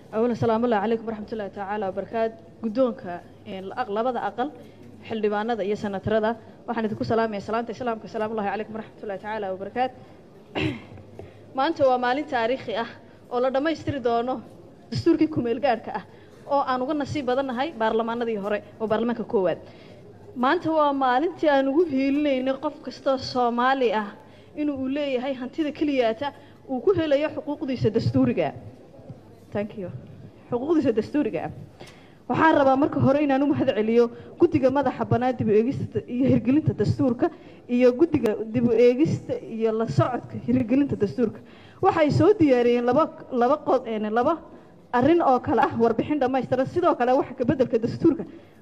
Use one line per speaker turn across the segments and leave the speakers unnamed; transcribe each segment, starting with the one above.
أولا السلام الله عليكم ورحمة الله تعالى وبركاته قدونك labada aqal xildhibaanada iyo senatarada waxaan idinku salaamaya salaanta islaamka asalaamu ullahi calaykum waraxmat ullahi tacaala wabarakaatu maanta waa maalin taariikhi ah oo la dhammaystiri doono dastuurkii kumeel gaadhka ah oo aan uga nasiib badannahay baarlamaanadii hore oo baarlamaanka koowaad maanta waa maalintii aan ugu hiilinaynay qof kastoo soomaali ah inuu uu leeyahay hantida keliyaata uu ku helayo xuquuqdiisa dastuuriga thank you xuquuqdiisa dastuuriga ah waxaan rabaa marka hore inaan u mahad celiyo guddiga madaxa bannaan dib u eegista iyo hirgelinta dastuurka iyo guddiga dib u eegista iyo la socodka hirgelinta dastuurka waxay soo diyaariyeen laba laba qod laba arrin oo kale ah warbixin dhammaystiran sidoo kale waxa ka beddelka dastuurka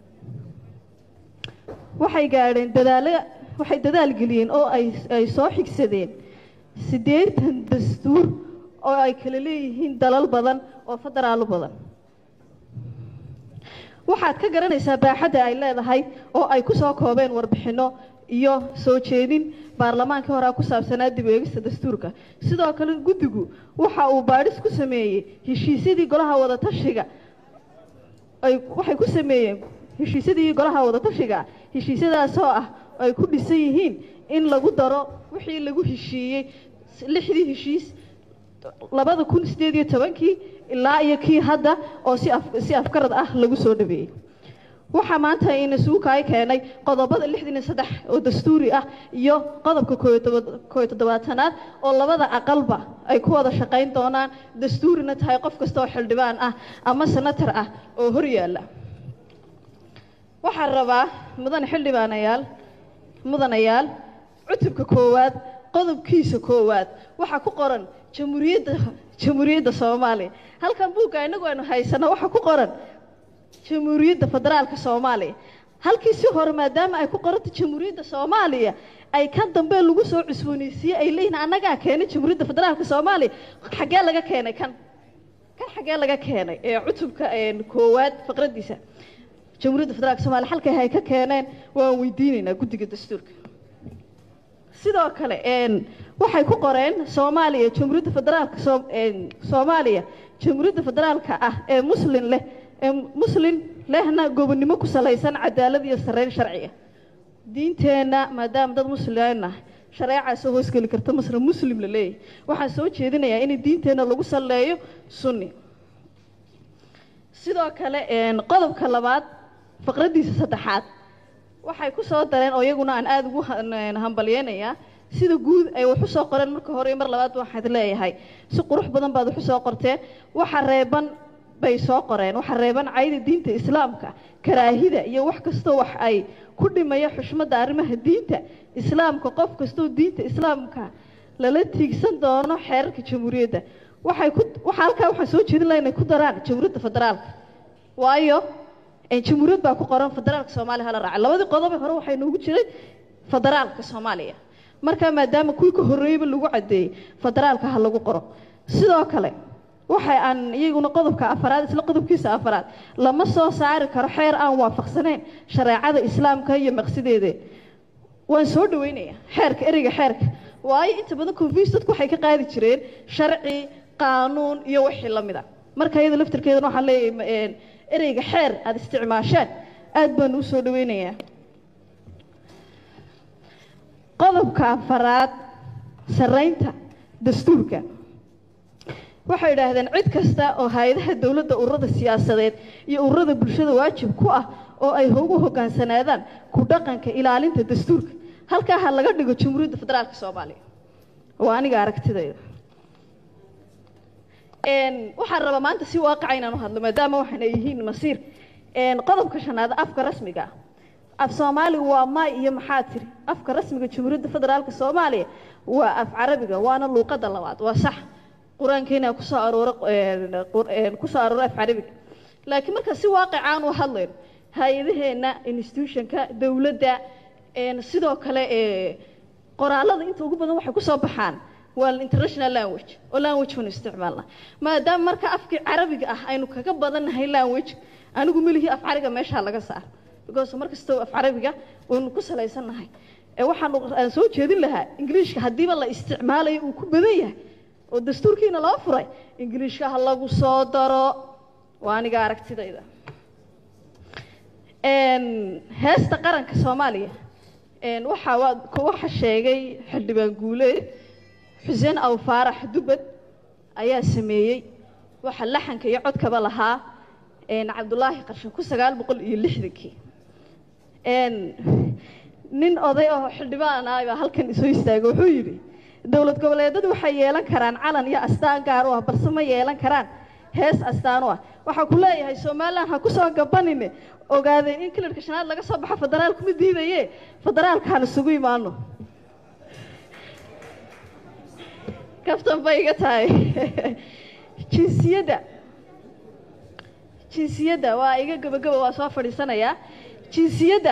waxay gaadheen dadaalo waxay dadaal geliyeen oo ay ay soo xigsadeen siddeetan dastuur oo ay kala leeyihiin dalal badan oo federaalo badan waxaad ka garanaysaa baaxadda ay leedahay oo ay ku soo koobeen warbixinno iyo soo jeedin baarlamaankii horea ku saabsanaa dib u eegista dastuurka sidoo kale guddigu waxa uu baadhis ku sameeyey heshiisyadii golaha wadatashiga ay waxay ku sameeyeen heshiisyadii golaha wadatashiga heshiisyadaasoo ah ay ku dhisan yihiin in lagu daro wixii lagu heshiiyey lixdii heshiis labada kun sideed iyo tobankii ilaa iyo kii hadda oo si si afkarad ah lagu soo dhabeeyey waxaa maanta ina suukaay keenay qodobada lixdan iyo saddex oo dastuuri ah iyo qodobka kooyo toddobaatanaad oo labada aqalba ay ku wada shaqayn doonaan dastuurina tahay qof kasta oo xildhibaan ah ama senatar ah oo hor yaalla waxaan rabaa mudane xildhibaanayaal mudanayaal cutubka koowaad qodobkiisa koowaad waxaa ku qoran jamhuuriyadda jamhuuriyadda soomaaliya halkan buugga inagu aynu haysano waxaa ku qoran jamhuuriyadda federaalka soomaaliya halkii si hore maadaama ay ku qoranta jamhuuriyadda soomaaliya ay kan dambe lagu soo cusbooneysiiyey ay leeyihin annagaa keenay jamhuuriyadda federaalka soomaaliya xaggee laga keenay kan kan xaggee laga keenay ee cutubka koowaad faqradiisa jamhuuriyadda federaalka soomaliya halkay hay ka keeneen waan weydiinaynaa guddiga dastuurka sidoo kale waxay ku qoreen soomaaliya jamhuuriyadda federaalka soomaaliya jamhuuriyadda federaalka ah ee muslin leh ee muslin lehna gobonnimo ku salaysan cadaalad iyo sarreyn sharciga diinteenna maadaama dad muslimna shareecaa soo hoosgeli karta masra muslim la leeyahay waxaan soo jeedinayaa in diinteenna lagu salleeyo sunni sidoo kale qodobka labaad faqraddiisa saddexaad waxay ku soo dareen oo iyaguna aan aada ugu hambalyeynayaa sida guud ay wax u soo qoreen marka hore mar labaad waxaad leeyahay si qurux badan baad wax u soo qorteen waxa reeban bay soo qoreen waxa reeban cayda diinta islaamka karaahida iyo wax kastoo wax ay ku dhimaya xushmadda arrimaha diinta islaamka qof kastoo diinta islaamka lala tiigsan doono xeerarka jamhuuriyadda waxay ku waxa halkaa waxaan soo jeedin laha inay ku daraan jamhuuriyadda federaalka waayo jamhuuriyad baa ku qoran federaalka soomaaliya hala raaca labadii qodobe hore waxay noogu jiray federaalka soomaaliya markaa maadaama kuwii ka horreeyeyba lagu caddeeyey federaalka ha lagu qoro sidoo kale waxay aan iyaguna qodobka afaraad isla qodobkiisa afaraad lama soo saari karo xeer aan waafaqsanayn shareecada islaamka iyo maqsideeda waan soo dhaweynayaa xeerka ereyga xeerka waayo inta badan confuse dadku waxay ka qaadi jireen sharci qaanuun iyo wixii la mid a marka iyada laftirkeedana waxaan leeyahay ereyga xeer aada isticmaasheen aada baan u soo dhaweynayaa qodobka afaraad sarreynta dastuurka waxay idhaahdeen cid kasta oo hay-adaha dowladda ururada siyaasadeed iyo ururada bulshada waajib ku ah oo ay ugu hogaansanaadaan ku dhaqanka ilaalinta dastuurka halkaa ha laga dhigo jamhuuriyadda federaalka soomaaliya waa aniga aragtidayda waxaan rabaa maanta si waaqaca inaan u hadlo maadaama waxaana yihiin masiir qodobka shanaad afka rasmiga ah af soomaaliga waa maay iyo maxaa tiri afka rasmiga jamhuuriyadda federaalka soomaaliya waa af carabiga waana luuqadda labaad waa sax qur-aankeena kusoo aroora kusoo aroora af carabiga laakiin marka si waaqicaan u hadlayno hay-adaheenna institutionka dowladda sidoo kale qoraalada inta ugu badan waxay kusoo baxaan waa international language oo language banu isticmaalna maadaama marka afkii carabiga ah aynu kaga badannahay language anigu melihii af carabiga meeshaa laga saar because mar kastoo af carabiga waynu ku salaysannahay waxaan aan soo jeedin lahaa ingiliishka haddiiba la isticmaalayo uu ku badan yahay oo dastuurkiina loo furay ingiliishka ha lagu soo daro waa aniga aragtidayda heesta qaranka soomaaliya waxaa waxa sheegay xildhibaan guuleed xuseen aw faarax dubad ayaa sameeyey waxa laxanka iyo codkaba lahaa cabdulaahi qarshan ku sagaal boqol iyo lixdankii nin oday oo xildhibaan ah baa halkan isoo istaagay wuxuu yidhi dowlad goboleedadu waxay yeelan karaan calan iyo astaan gaar u ah balse ma yeelan karaan hees astaan u ah waxaa ku leeyahay somalilan ha kusoo gabanine ogaadeen in kilarka shanaad laga soo baxo federaalku ma diidaye federaalkaan isugu imaano kaftan bay iga tahay jinsiyadda jinsiyadda waa iga gabagaba waa soo fadhiisanayaa jinsiyadda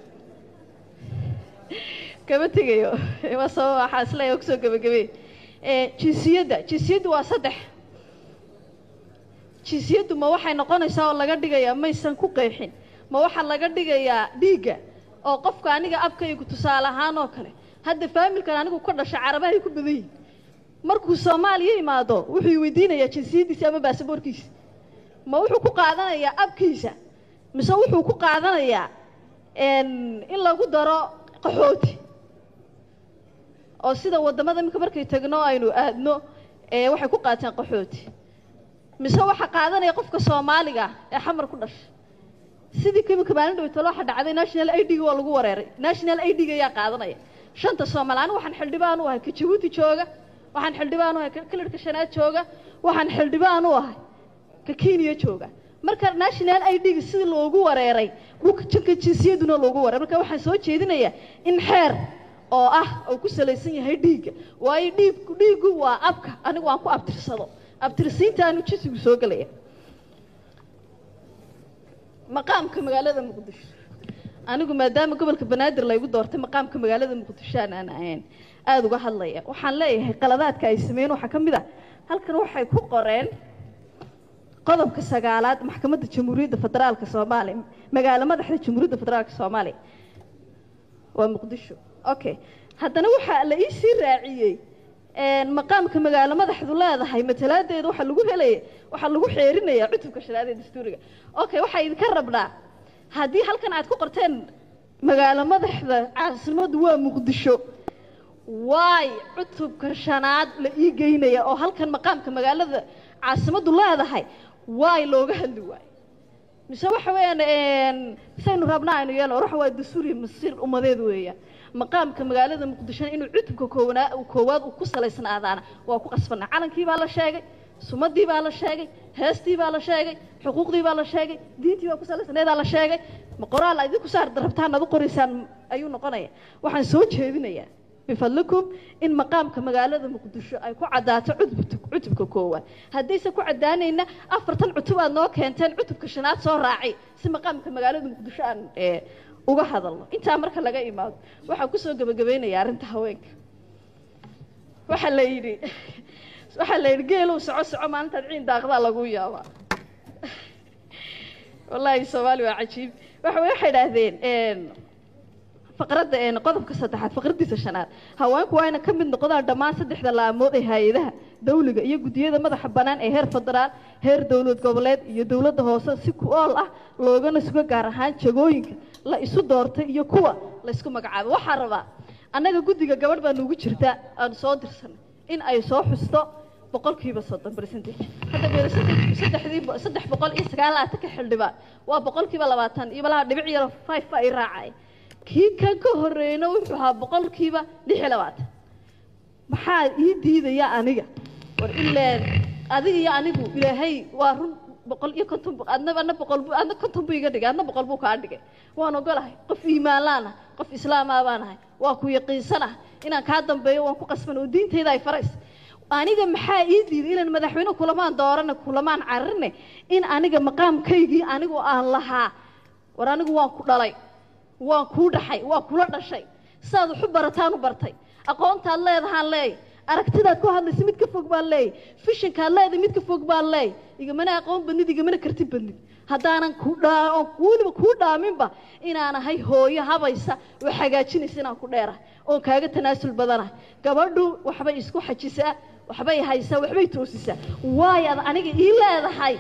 kama tegayo waa soo waxaa isleeya kusoo gabagabey jinsiyadda jinsiyaddu waa saddex jinsiyaddu ma waxay noqonaysaa oo laga dhigayaa maysan ku qeexin ma waxaa laga dhigayaa dhiigga oo qofka aniga abkaygu tusaale ahaan oo kale hadda faamilkan anigu ka dhashay carabahay ku badan yihin markuu soomaaliya imaado wuxuu weydiinayaa jinsiyaddiisa ama baasaboorkiisa ma wuxuu ku qaadanayaa abkiisa mise wuxuu ku qaadanayaa in lagu daro qaxooti oo sida waddamada iminka markay tagno aynu aadno waxay ku qaateen qaxooti mise waxaa qaadanaya qofka soomaaliga ee xamar ku dhashay sidii kimika maalin dhaweytalo waxa dhacday national i d-ga waa lagu wareeray national i d-ga ayaa qaadanaya shanta soomaali anigu waxaan xildhibaan u ahay ka jabuuti jooga waxaan xildhibaan u ahay ka kilarka shanaad jooga waxaan xildhibaan u ahay ka kenya jooga marka national i d-ga sidii loogu wareeray janka jinsiyaduna loogu wareeray marka waxaan soo jeedinayaa in xeer oo ah oo ku salaysan yahay dhiigga waayo dhiig dhiiggu waa abka anigu aan ku abtirsado abtirsiinta aanu jinsigu soo gelaya maqaamka magaalada muqdisho anigu maadaama gobolka banaadir laygu doortay maqaamka magaalada muqdisho aan ahayn aada uga hadlaya waxaan leeyahay qaladaadka ay sameeyeen waxaa ka mid a halkan waxay ku qoreen qodobka sagaalaad maxkamadda jamhuuriyadda federaalka soomaaliya magaalo madaxda jamhuuriyadda federaalka soomaaliya waa muqdisho okay haddana waxaa la iisii raaciyey maqaamka magaalo madaxdu leedahay matalaadeeda waxaa lagu helaya waxaa lagu xeerinayaa cutubka shanaad ee dastuuriga okay waxaa idinka rabnaa haddii halkan aad ku qorteen magaalo madaxda caasimadu waa muqdisho waay cutubka shanaad la ii geynaya oo halkan maqaamka magaalada caasimadu leedahay waay looga hadli waayo mise waxa weeyaan saynu rabnaa aynu yeelo waxa waa dastuuriya masiir ummadeed weeyaan maqaamka magaalada muqdishona inuu cutubka koowanaa koowaad uu ku salaysnaadaana waa ku qasbanaa calankii baa la sheegay sumadii baa la sheegay heestii baa la sheegay xuquuqdii baa la sheegay diintii baa ku salaysnaedaa la sheegay ma qoraal a idinku saar rabtaan aad u qoraysaan ayuu noqonaya waxaan soo jeedinayaa bifadlikum in maqaamka magaalada muqdisho ay ku caddaato cutubka koowaad haddayse ku caddaanayna afartan cutub aad noo keenteen cutubka shanaad soo raaci si maqaamka magaalada muqdisho aan uga hadalno intaa marka laga imaado waxaan kusoo gebagabeynaya arrinta haweenka waxaa la yidhi waxaa la yidhi geelow soco soco maalintaad ciin daaqdaa lagu yaabaa wallaahi soomaali waa cajiib waxa waxay idhaahdeen faqradda qodobka saddexaad faqraddiisa shanaad haweenku waa ina ka mid noqdaan dhammaan saddexda laamood ee hay-adaha dawliga iyo guddiyada madaxa bannaan ee heer federaal heer dowlad goboleed iyo dowladda hoose si ku-ool ah loogana sugo gaar ahaan jagooyinka la isu doortay iyo kuwa la ysku magacaabay waxaa rabaa annaga guddiga gabadh baa nuugu jirta aan soo dirsanay in ay soo xusto boqolkiiba soddon percentage hadda percentage saddexdii saddex boqol iyo sagaal labaatanka xildhibaan waa boqolkiiba labaatan iyo malaha dhibic yaro five ba ay raacay kii kan ka horreeyna wuxuu ahaa boqolkiiba lix iyo labaatan maxaa ii diidaya aniga war ileen adiga iyo anigu ilaahay waa run boqol iyo konton adna adna boqol bu adna konton buu iga dhigay adna boqol buu kaa dhigay waan ogolahay qof iimaan laan ah qof islaamaa baan ahay waa ku yaqiinsan ah inaan kaa dambeeyo waan ku qasban oo diintayda ay farays aniga maxaa ii diiday inaan madaxweyne kulamaan doorane kulamaan cararne in aniga maqaamkaygii anigu aan lahaa war anigu waan ku dhalay waan kuu dhaxay waa kula dhashay sidaad waxu barataan u bartay aqoontaad leedahaan leey aragtidaad ku hadlaysa mid ka fog baan leey fishinkaad leedahay mid ka fog baan leey igamana aqoon badnid igamana karti badnid haddaanan ku dhaa oon weliba kuu dhaaminba inaan ahay hooyo habaysa oo hagaajinaysa inaan ku dheerahay oon kaaga tanaasul badanahay gabadhu waxbay isku xajisaa waxbay haysaa waxbay toosisaa waayo ad aniga ii leedahay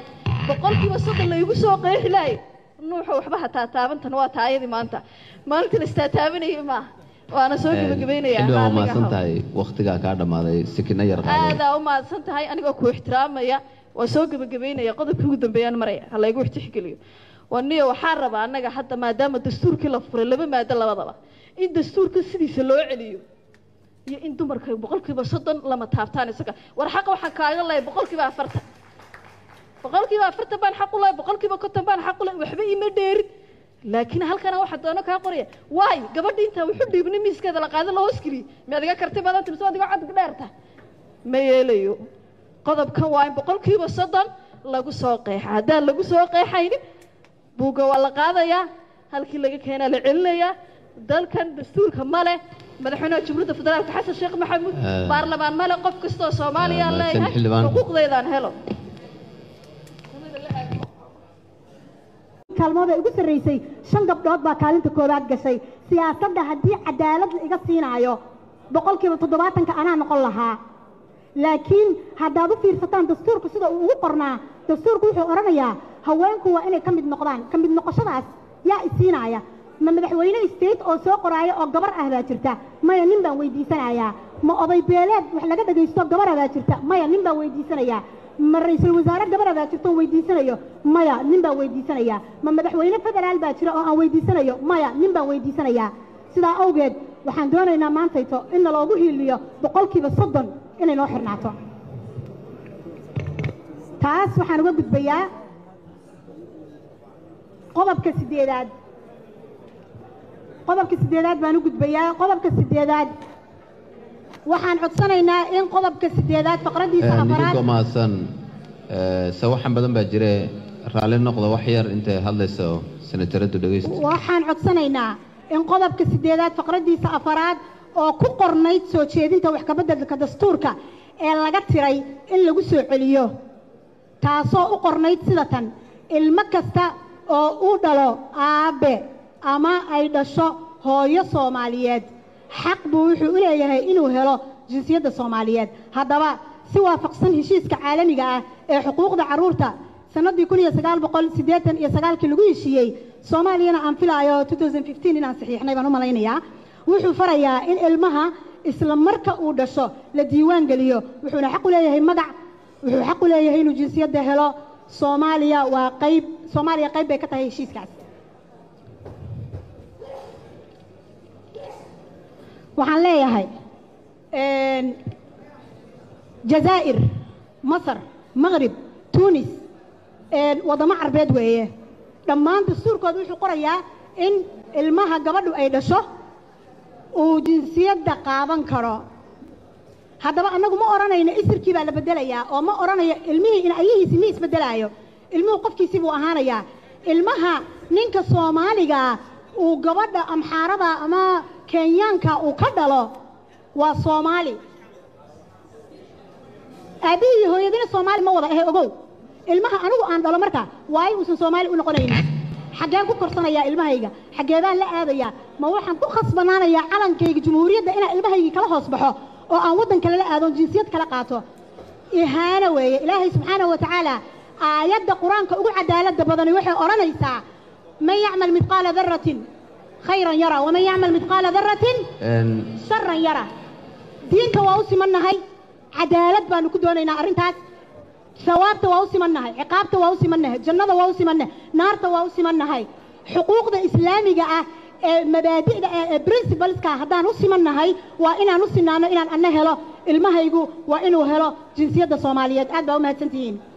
boqolkiiba soddon laygu soo qeexi lahay nuuxa waxba hataa taabantan waa taayadii maanta maalinta la istaataabanayay maaha waana soo gebagabaynayaa
xildhibaan waa
raalliga
mahadsan
haw.
tahay waktigaa kaa dhammaaday sikina yar qaado
aadaa u mahadsan tahay anigoo ku ixtiraamaya waa soo gebagabaynaya qodobkii ugu dambeeyaan maraya ha laygu ixtixgeliyo waniyo waxaan rabaa annaga hadda maadaama dastuurkii la furay laba maado labadaba in dastuurka sidiisa loo celiyo iyo in dumarka boqolkiiba soddon lama taabtaan isaga war xaqa waxaa kaaga lahay boqolkiiba afartan boqolkiiba afartan baan xaq u lahay boqolkiiba konton baan xaq u lahay waxba ima dheerin laakiin halkana waxa doono kaa qoraya waay gabadha intaa wuxu dhiibnay miiskeeda la qaada la hoos geliyey mi adiga karti badanta mise adiga cod dheerta ma yeelayo qodobkan waa in boqolkiiba soddon lagu soo qeexa haddaan lagu soo qeexaynin buugga waa la qaadayaa halkii laga keenaa la celinayaa dalkan dastuurka male madaxweynaha jamhuuriyadda federaalka xasan sheekh maxamuud
Eh.
baarlamaan male qof kastoo soomaaliya
Eh,
aan
mahadsan
leeyahay
xildhibaan.
xuquuqdeydaan helo
kaalmood ay ugu sarraysay shan gabdhood baa kaalinta koowaad gashay siyaasadda haddii cadaalad la iga siinaayo boqolkiiba toddobaatanka anaa noqon lahaa laakiin haddaad u fiirsataan dastuurka sida uu ugu qornaa dastuurku wuxuu odhanayaa haweenku waa inay ka mid noqdaan ka mid noqoshadaas yaa isiinaya ma madaxweyne state oo soo qoraayo oo gabar ah baa jirta maya nin baan weydiisanayaa ma oday beeleed wax laga dhagaysto gabara baa jirta maya nin baan weydiisanayaa ma ra-iisul wasaare gabara baa jirta oo weydiisanayo maya nin baan weydiisanayaa ma madaxweyne federaal baa jira oo aan weydiisanayo maya nin baan weydiisanayaa sidaa awgeed waxaan doonaynaa maantayto in naloogu hiiliyo boqolkiiba soddon inay noo xirnaato taas waxaan uga gudbayaa qodobka sideedaad qodobka sideedaad baan u gudbayaa qodobka sideedaad waxaan codsanaynaa in qodobka sideedaad faqradiisa
nidinkoo
afaraad
mahadsan Eh, sawaxan badan baa jire raalli noqda wax yar intay hadlayso senataradu dhegeysta
waxaan codsanaynaa in qodobka sideedaad faqradiisa afaraad oo ku qornayd soo jeedinta wax kabeddelka dastuurka ee laga tiray in lagu soo celiyo taasoo u qornayd sida tan ilmo kasta oo uu dhalo aabe ama ay dhasho hooyo soomaaliyeed xaq buu wuxuu u leeyahay inuu helo jinsiyadda soomaaliyeed haddaba si waafaqsan heshiiska caalamiga ah ee xuquuqda carruurta sanadii kun iyo sagaal boqol siddeetan iyo sagaalkii lagu heshiiyey soomaaliyana aan filaayo 2015 inaan saxiixnay baan u malaynayaa wuxuu farayaa in ilmaha isla marka uu dhasho la diiwaan geliyo wuxuuna xaq u leeyahay magac wuxuu xaq u leeyahay inuu jinsiyadda helo soomaaliya waa qayb soomaaliya qayb bay ka tahay heshiiskaas waxaan leeyahay een, jazaa'ir masar maqrib tunis een, waddamo carbeed weeye dhammaan dastuurkooda wuxuu qorayaa in ilmaha gabadhu ay dhasho uu jinsiyadda qaadan karo haddaba annagu ma odhanayno isirkii baa la bedelayaa oo ma odhanayo ilmihii in ayahiisi ma isbedelaayo ilmuhu qofkiisii buu ahaanayaa ilmaha ninka soomaaliga uu gabadha amxaarada ama kenyaanka uu ka dhalo waa soomaali aabihii iyo hooyadina soomaali ma wada ahe ogow ilmaha anigu aan dhalo marka waayo uusan soomaali u noqonaynin xaggeen ku korsanayaa ilmahayga xaggeedaan la aadayaa ma waxaan ku khasbanaanayaa calankayga jumhuuriyadda inaan ilmahaygii kala hoos baxo oo aan waddan kale la aadon jinsiyad kala qaato ihaano weeye ilaahay subxaanahu wa tacaala aayadda qur-aanka ugu cadaaladda badani waxay odhanaysaa man yacmal midqaala daratin khayran yara waman yacmal midqaala daratin
Een,
sharan yara diinta waa u simannahay cadaalad baanu ku doonaynaa arrintaas sawaabta waa u simannahay ciqaabta waa u simannahay jannada waa u simannahay naarta waa u simannahay xuquuqda islaamiga ah ee mabaadi'da ah ee principleska haddaan u simannahay waa inaan u sinaano inaan anna helo ilmahaygu waa inuu helo jinsiyadda soomaaliyeed aad baa u mahadsantihiin